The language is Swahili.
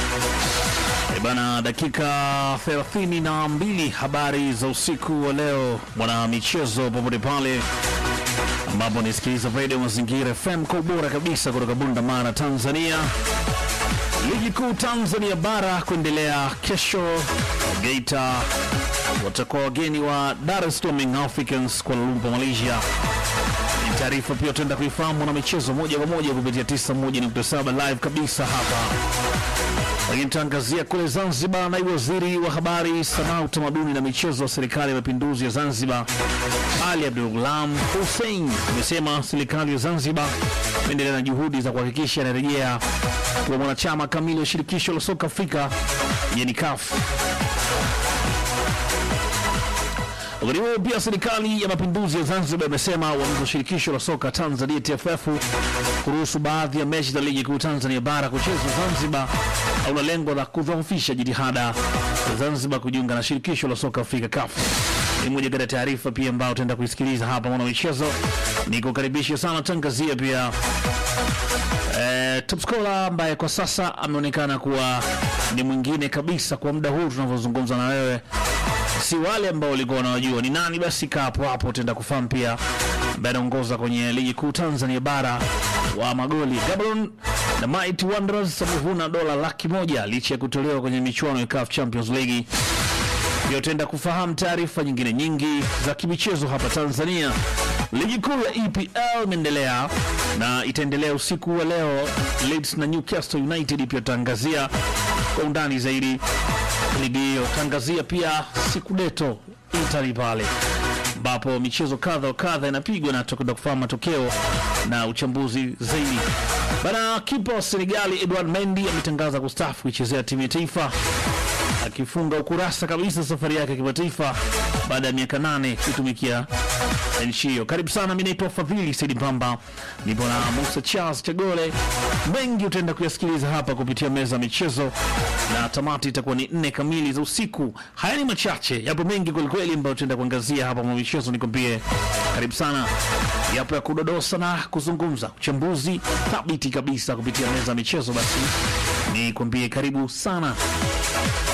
E bana, dakika 32 habari za usiku wa leo, mwana michezo popote pale ambapo nisikiliza Radio Mazingira FM kwa ubora kabisa kutoka Bunda Mara, Tanzania. Ligi kuu Tanzania bara kuendelea kesho. Geita watakuwa wageni wa Dar es Salaam Young Africans Kuala Lumpur, Malaysia. Ni taarifa pia tutaenda kuifahamu na michezo moja kwa moja kupitia 91.7 live kabisa hapa lakini tutaangazia kule Zanzibar. Naibu waziri wa habari, sanaa, utamaduni na michezo wa serikali ya mapinduzi ya Zanzibar Ali Abdul Ghulam Hussein amesema serikali ya Zanzibar imeendelea na juhudi za kuhakikisha inarejea kuwa mwanachama kamili wa shirikisho la soka Afrika yani CAF. Wakati huo pia serikali ya mapinduzi ya Zanzibar imesema uamuzi wa shirikisho la soka Tanzania TFF kuruhusu baadhi ya mechi za ligi kuu Tanzania bara kuchezwa Zanzibar hauna lengo la kudhoofisha jitihada za Zanzibar kujiunga na shirikisho la soka Afrika CAF. Ni moja kati ya taarifa pia ambayo utaenda kuisikiliza hapa mwana michezo. Nikukaribisha sana tangazia pia eh, top scorer ambaye kwa sasa ameonekana kuwa ni mwingine kabisa kwa muda huu tunavyozungumza na wewe si wale ambao walikuwa wanawajua ni nani. Basi kaa hapo hapo, utaenda kufahamu pia ambaye anaongoza kwenye ligi kuu Tanzania bara wa magoli. Gabon na Mighty Wanderers wamevuna dola laki moja licha ya kutolewa kwenye michuano ya CAF Champions League. Pia utaenda kufahamu taarifa nyingine nyingi za kimichezo hapa Tanzania. Ligi kuu ya EPL imeendelea na itaendelea usiku wa leo. Leeds na Newcastle United pia tutaangazia kwa undani zaidi ligi hiyo. Tangazia pia siku deto Italy pale ambapo michezo kadha wa kadha inapigwa na tutakwenda kufahamu matokeo na uchambuzi zaidi. Bana, kipa wa Senegali Edouard Mendy ametangaza kustaafu kuichezea timu ya taifa akifunga ukurasa kabisa safari yake ya kimataifa baada ya miaka nane kuitumikia nchi hiyo. Karibu sana, mi naitwa Fadhili Saidi Pamba, nipo na Musa Charles Chagole. Mengi utaenda kuyasikiliza hapa kupitia meza ya michezo, na tamati itakuwa ni nne kamili za usiku. Haya ni machache, yapo mengi kwelikweli ambayo tutaenda kuangazia hapa mwa michezo. Nikwambie karibu sana, yapo ya kudodosa na kuzungumza, uchambuzi thabiti kabisa kupitia meza ya michezo. Basi nikwambie karibu sana.